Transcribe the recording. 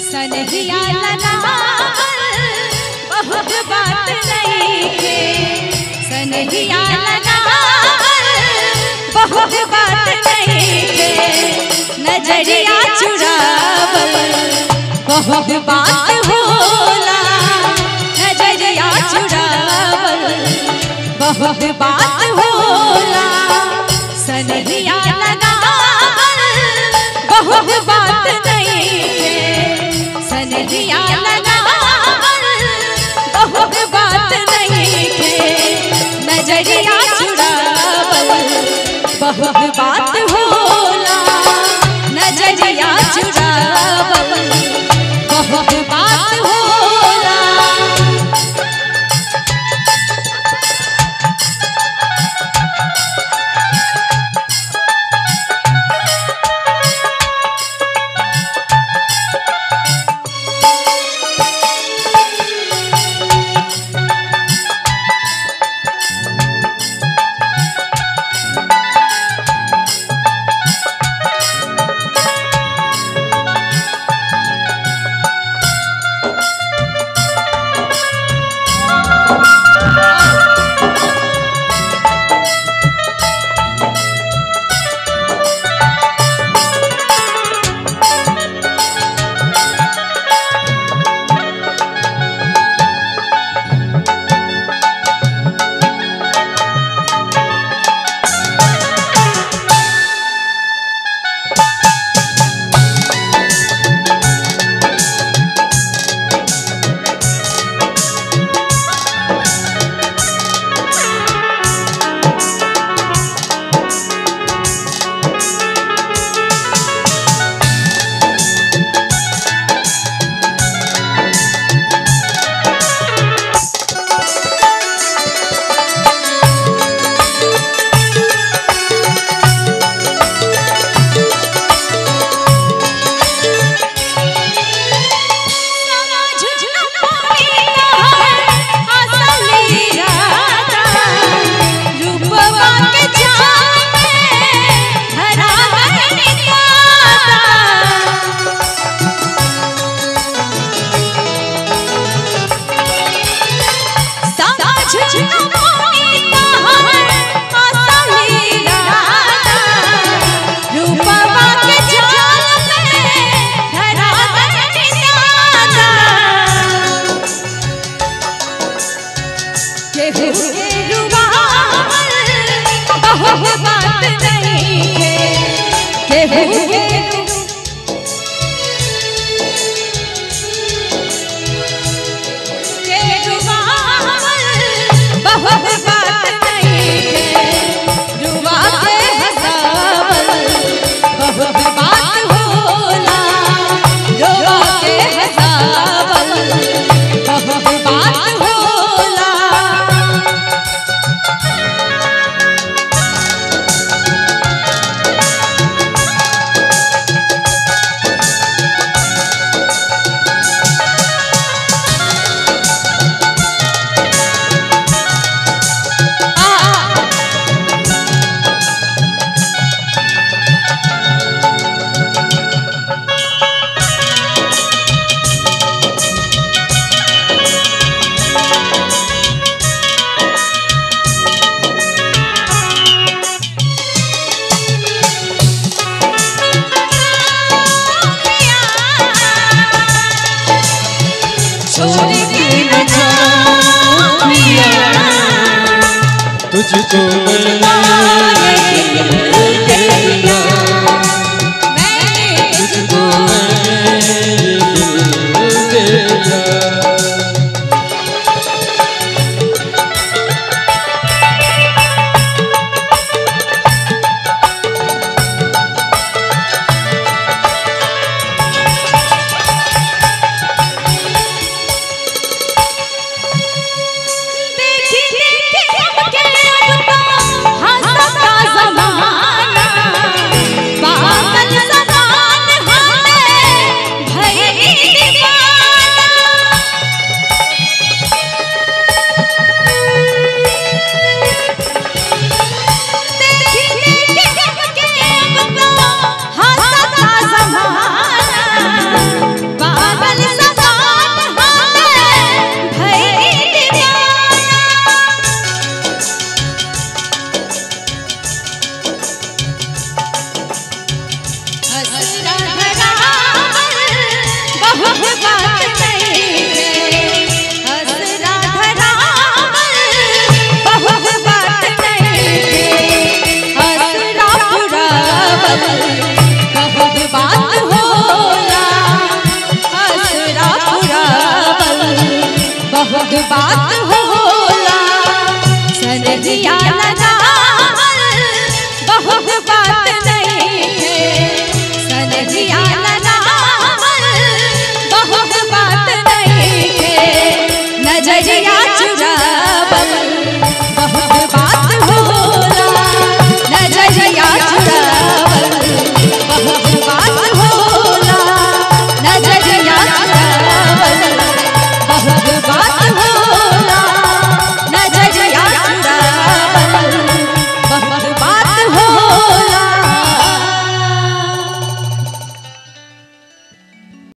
सनहिया लगावल बहुत बात नहीं के सनहिया लगावल बहुत बात नहीं के नजरिया चुरावल बहुत बात होला नजरिया चुरावल बहुत बात होला सनहिया लगावल बहुत बात नहीं है सनहिया लगावल बहुत बात नहीं है नजरिया चुरावल बहुत बात होला नजरिया चुरावल बहुत बात होला रूपवा के जाल में धरा गइल केहू के रुबावल बहुत बात नहीं है केहू के के रुबावल बहुत बात नहीं है रुबा के हंसावल बहुत बात होला रुबा के हंसावल बहुत बात होला छोड़ के न जाओ पिया तुझको मैंने तुझको मैंने दिल दिया देखी देखी हमके अब तो हंसता याद